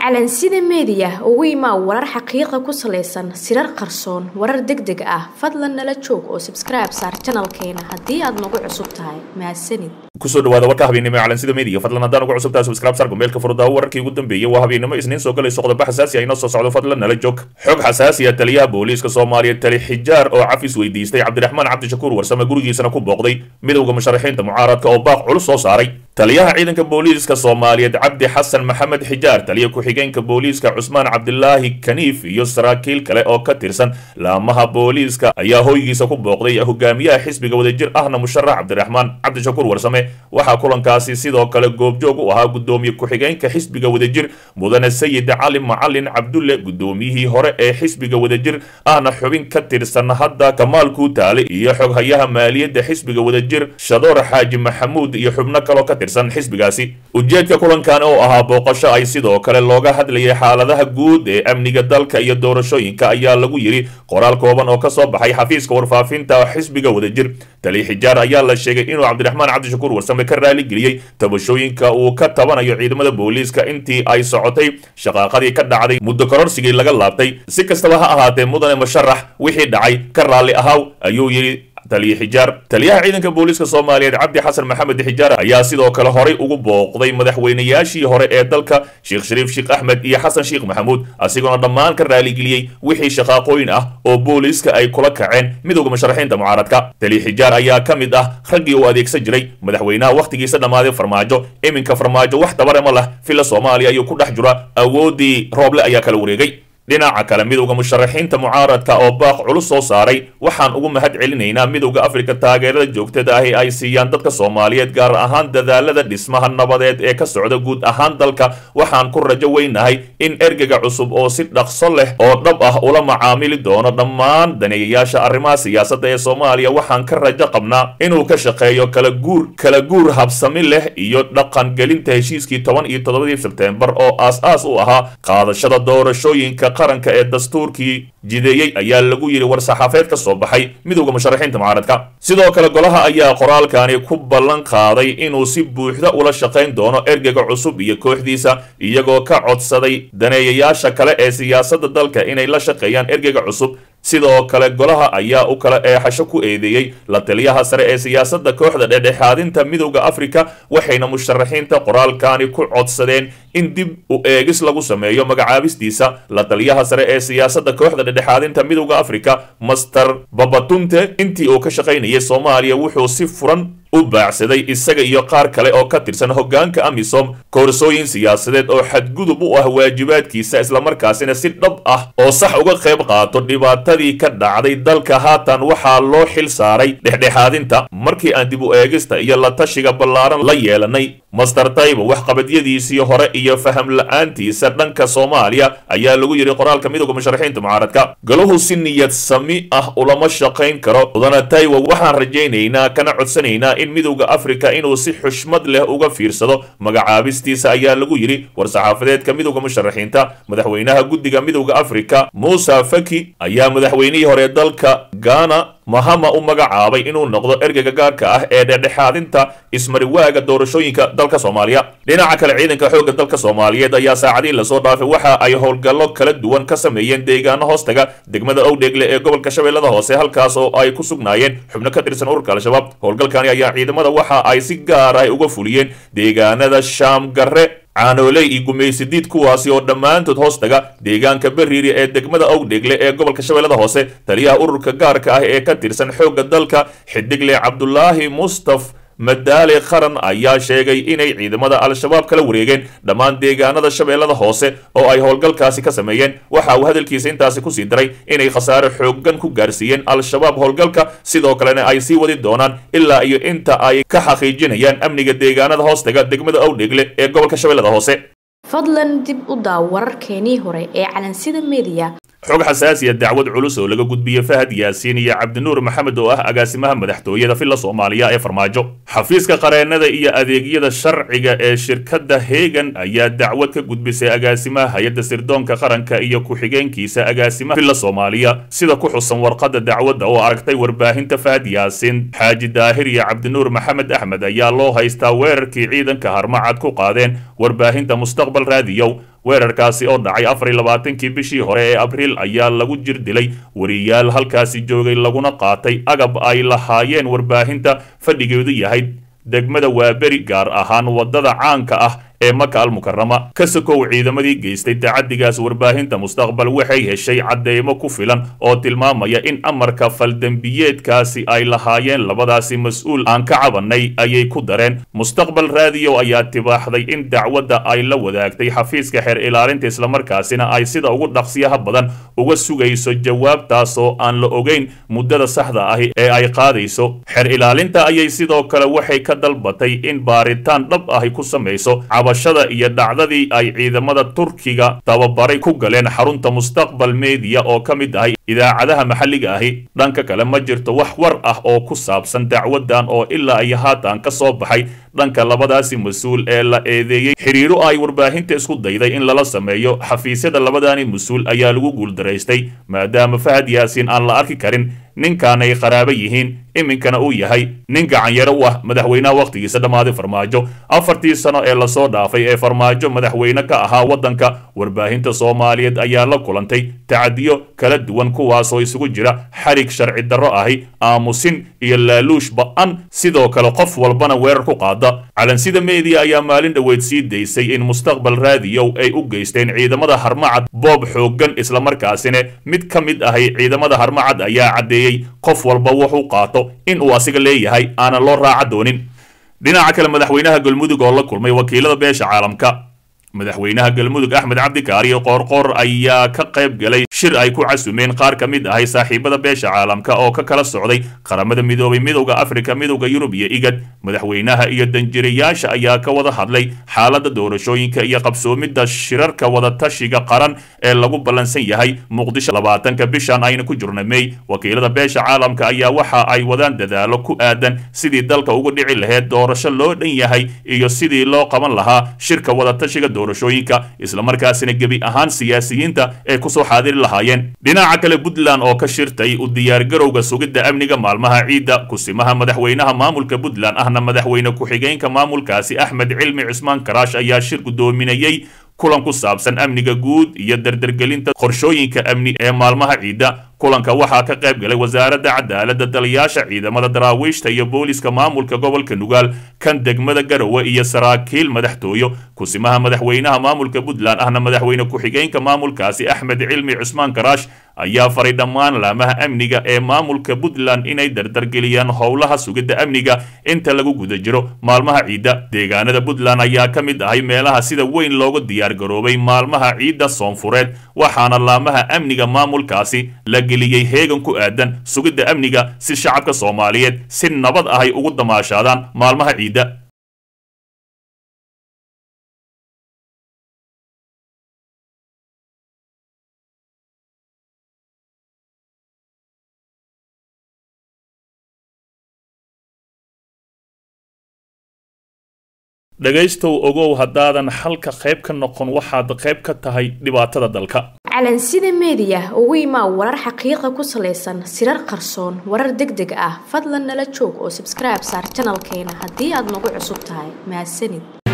calansida meediya ugu imaa warar xaqiiqa ku salaysan sirar qarsoon warar deg deg ah fadlan nala joog oo sabskribe saar janalkeena haddii aad nagu cusub tahay mahadsanid kusoo dhawaada warka habeennimo ee calansida media fadlan haddaan ugu cusub tahay subscribe sar gombeelka furudaawo wararkii ugu dambeeyey waa habeennimo isniin soo galayso qodobo xasaasi ah inoo soo socdo fadlan nala joog xog xasaasi ah taliyaha booliiska soomaaliya tali xijaar oo cafis weydiistay cabdiraxmaan cabdishakuur warsame gurigiisana ku booqday midowda musharaxiinta mucaaradka oo baaq culus soo saaray taliyaha ciidanka booliiska soomaaliyeed cabdi xasan maxamed xijaar taliya ku-xigeenka booliiska cusmaan cabdilaahi kaniif iyo saraakiil kale oo ka tirsan laamaha booliiska ayaa hoygiisa ku booqday hogaamiyaha xisbiga wadajir ahna musharax cabdiraxmaan cabdishakuur warsame waxaa kulankaasi sidoo kale goobjoog u ahaa gudoomiye ku-xigeenka xisbiga wadajir mudane sayid cali macalin cabdulle gudoomiyihii hore ee xisbiga wadajir ahna xubin ka tirsan hadda kamaal kuutaale iyo xoghayaha maaliyadda xisbiga wadajir shadoor xaaji maxamuud iyo xubno kaloo ka tirsan xisbigaasi ujeedka kulankan oo ahaa booqasho ay sidoo kale looga hadlayay xaaladaha guud ee amniga dalka iyo doorashooyinka ayaa lagu yidhi qoraal kooban oo kasoo baxay xafiiska warfaafinta xisbiga wadajir tali xijaar ayaa la sheegay inuu cabdiraxmaan cabdishakuur warsame ka raaligeliyey tabashooyinka uu ka tabanayo ciidamada booliiska intii ay socotay shaqaaqadii ka dhacday muddo kororsigii laga laabtay si kastaba ha ahaatee mudane musharax wixii dhacay ka raalli ahaw ayuu yidhi taliye xijaar taliyaha ciidanka booliiska soomaaliyeed cabdi xasan maxamed xijaar ayaa sidoo kale horay ugu booqday madaxweynayaashii hore ee dalka sheekh shariif sheekh axmed iyo xasan sheekh maxamuud asigoona dhammaan ka raaligeliyey wixii shaqaaqooyin ah oo booliiska ay kula kaceen midowda musharaxiinta mucaaradka taliye xijaar ayaa ka mid ah raggii uu adeegsan jiray madaxweynaha wakhtigiisa dhammaaday farmaajo iminka farmaajo wax tabare ma lah villa soomaaliya ayuu ku dhex jira awoodii rooble ayaa kala wareegay dhinaca kale midowda musharaxiinta mucaaradka oo baaq culus soo saaray waxaan ugu mahad celinaynaa midowda afrika taageerada joogtada ahi ay siiyaan dadka soomaaliyeed gaar ahaan dadaalada dhismaha nabadeed ee ka socda guud ahaan dalka waxaan ku rajo weynahay in ergega cusub oo si dhaqso leh oo dhab ah ula macaamili doono dhammaan daneeyayaasha arrimaha siyaasadda ee soomaaliya waxaan ka rajo qabnaa inuu ka shaqeeyo kala guur kala guur habsami leh iyo dhaqangelinta heshiiskii toban iyo toddobadii sebteembar oo aas-aas u ahaa qaadashada doorashooyinka qaranka ee dastuurkii jideeyey ayaa lagu yidhi war-saxaafeed ka soo baxay midowda musharaxiinta mucaaradka sidoo kale golaha ayaa qoraalkani ku ballan qaaday inuu si buuxda ula shaqayn doono ergega cusub iyo kooxdiisa iyagoo ka codsaday daneeyayaasha kale ee siyaasadda dalka inay la shaqeeyaan ergega cusub sidoo kale golaha ayaa u kala eexasho ku eedeeyey la taliyaha sare ee siyaasadda kooxda dhexdhexaadinta midowda afrika waxayna musharaxiinta qoraalkani ku codsadeen in dib u eegis lagu sameeyo magacaabistiisa la taliyaha sare ee siyaasadda kooxda dhexdhexaadinta midowda afrika master babatunte intii uu ka shaqaynayay soomaaliya wuxuu si furan u baacsaday isaga iyo qaar kale oo ka tirsan hoggaanka amisom koorsooyin siyaasadeed oo xadgudub u ah waajibaadkiisa islamarkaasina si dhab ah oo sax uga qayb qaato dhibaatadii ka dhacday dalka haatan waxaa loo xil saaray dhexdhexaadinta markii aan dib u eegista iyo la tashiga ballaaran la yeelanay master taybo waxqabadyadiisii hore iyo faham la-aantiisa dhanka soomaaliya ayaa lagu yidhi qoraalka midowda musharaxiinta mucaaradka galuhu si niyad sami ah ulama shaqayn karo mudana taywo waxaan rajaynaynaa kana codsanaynaa in midowda afrika inuu si xushmad leh uga fiirsado magacaabistiisa ayaa lagu yidhi war-saxaafadeedka midowda musharaxiinta madaxweynaha guddiga midowda afrika muusa faki ayaa madaxweynihii hore dalka ghana mahama u magacaabay inuu noqdo ergega gaarka ah ee dhexdhexaadinta ismariwaaga doorashooyinka dalka soomaaliya dhinaca kale ciidanka xoogga dalka soomaaliyeed ayaa saacadii lasoo dhaafay waxa ay howlgallo kala duwan ka sameeyeen deegaano hoostaga degmada owdheegle ee gobolka shabeellada hoose halkaas oo ay ku sugnaayeen xubno ka tirsan ururka al-shabaab howlgalkani ayaa ciidamada waxa ay si gaar ah uga fuliyeen deegaanada shaamgarre caanooley iyo gumaysidiid kuwaasi oo dhammaantood hoostaga deegaanka beriiri ee degmada owdhegle ee gobolka shabeellada hoose taliyaha ururka gaarka ah ee ka tirsan xoogga dalka xidigle cabdulaahi mustaf madaale qaran ayaa sheegay inay ciidamada al-shabaab kala wareegeen dhammaan deegaanada shabeellada hoose oo ay howlgalkaasi ka sameeyeen waxa uu hadalkiisa intaasi kusii daray inay khasaare xooggan ku gaarsiiyeen al-shabaab howlgalka sidoo kalena ay sii wadi doonaan ilaa iyo inta ay ka xaqiijinayaan amniga deegaanada hoostaga degmada owdhegle ee gobolka shabeellada hoose fadlan dib u daaw wararkeenii hore ee calansida meediya xog xasaasiya dacwad culus oo laga gudbiyey fahad yaasiin iyo cabdinuur maxamed oo ah agaasimaha madaxtooyada villa soomaaliya ee farmaajo xafiiska qareennada iyo adeegyada sharciga ee shirkadda hegan ayaa dacwad ka gudbisay agaasimaha hay-adda sirdoonka qaranka iyo ku-xigeenkiisa agaasimaha villa soomaaliya sida ku xusan warqadda dacwadda oo aragtay warbaahinta fahad yaasiin xaaji daahir iyo cabdinuur maxamed axmed ayaa loo haystaa weerarkii ciidanka harmacad ku qaadeen warbaahinta mustaqbal raadiyow weerarkaasi oo dhacay afar iyo labaatankii bishii hore ee abriil ayaa lagu jir dilay wariyaal halkaasi joogay laguna qaatay agab ay lahaayeen warbaahinta fadhigeedu yahay degmada waaberi gaar ahaan waddada caanka ah ee maka al mukarama ka sokow ciidamadii geystay tacadigaas warbaahinta mustaqbal waxay heshay cadeymo ku filan oo tilmaamaya in amarka faldembiyeedkaasi ay lahaayeen labadaasi mas-uul aan ka cabanay ayay ku dareen mustaqbal raadiyo ayaa tibaaxday in dacwadda ay la wadaagtay xafiiska xeer ilaalinta islamarkaasina ay sida ugu dhaqsiyaha badan uga sugayso jawaabtaasoo aan la ogeyn muddada saxda ahi ee ay qaadayso xeer ilaalinta ayay sidoo kale waxay ka dalbatay in baaritaan dhab ahi ku samayso cabashada iyo dhacdadii ay ciidamada turkiga tababaray ku galeen xarunta mustaqbal mediya oo ka mid ahay idaacadaha maxalliga ahi dhanka kale ma jirto wax war ah oo ku saabsan dacwadan oo ilaa iyo haatan ka soo baxay dhanka labadaasi mas-uul ee la eedeeyey xiriiro ay warbaahinta isku dayday in lala sameeyo xafiisyada labadaani mas-uul ayaa lagu guuldaraystay maadaama fahad yaasiin aan la arki karin ninkaanay qaraabo yihiin iminkana uu yahay nin gacanyaro u ah madaxweynaha wakhtigiisa dhammaaday farmaajo afartii sano ee lasoo dhaafay ee farmaajo madaxweyne ka ahaa waddanka warbaahinta soomaaliyeed ayaa la kulantay tacadiyo kala duwan kuwaasoo isugu jira xarig sharci darro ahi aamusin iyo laaluush ba-an sidoo kale qof walbana weerar ku qaada calansida meediya ayaa maalin dhoweyd sii daysay in mustaqbal raadiyow ay u geysteen ciidamada harmacad boob xooggan islamarkaasina mid ka mid ahay ciidamada harmacad ayaa caddeeyey qof walba wuxuu qaato in uu asiga leeyahay aanan loo raaca doonin dhinaca kale madaxweynaha galmudug oo la kulmay wakiilada beesha caalamka madaxweynaha galmudug axmed cabdikaariyo qoorqoor ayaa ka qayb galay shir ay ku casumeen qaar ka mid ahay saaxiibada beesha caalamka oo ka kala socday qaramada midoobay midowda afrika midowda yurub iyo igad madaxweynaha iyo danjirayaasha ayaa ka wada hadlay xaaladda doorashooyinka iyo qabsoomidda shirarka wadatashiga qaran ee lagu ballansan yahay muqdisho labaatanka bishan ayna ku jirna mey wakiilada beesha caalamka ayaa waxa ay wadaan dadaalo ku aadan sidii dalka uga dhici laheyd doorasho loo dhan yahay iyo sidii loo qaban lahaa shirka wadatashiga doorashooyinka islamarkaasina gebi ahaan siyaasiyiinta ee kusoo xaadiri lahaayeen dhinaca kale puntland oo ka shirtay u diyaargarowga sugidda amniga maalmaha ciidda kusimaha madaxweynaha maamulka puntland ahna madaxweyne ku-xigeenka maamulkaasi axmed cilmi cusmaan karaash ayaa shir guddoominayey kulan ku saabsan amniga guud iyo dardargelinta qorshooyinka amni ee maalmaha ciidda kulanka waxaa ka qayb galay wasaaradda cadaaladda taliyaasha ciidamada daraawiishta iyo booliska maamulka gobolka nugaal kan degmada garowe iyo saraakiil madaxtooyo kusimaha madaxweynaha maamulka puntland ahna madaxweyne ku-xigeenka maamulkaasi axmed cilmi cusmaan karaash ayaa faray dhammaan laamaha amniga ee maamulka puntland inay dardargeliyaan howlaha sugidda amniga inta lagu guda jiro maalmaha ciidda deegaanada puntland ayaa ka mid ahay meelaha sida weyn looga diyaargaroobay maalmaha ciidda soonfureed waxaana laamaha amniga maamulkaasi la geliyey heegan ku aadan sugidda amniga si shacabka soomaaliyeed si nabad ahay ugu damaashaadaan maalmaha ciidda dhegaystow ogow haddaadan xalka qayb ka noqon waxaad qayb ka tahay dhibaatada dalka calansida meediya ugu imaa warar xaqiiqa ku salaysan sirar qarsoon warar deg deg ah fadlan nala joog oo sabskribe saar janalkeena haddii aad nagu cusub tahay mahadsanid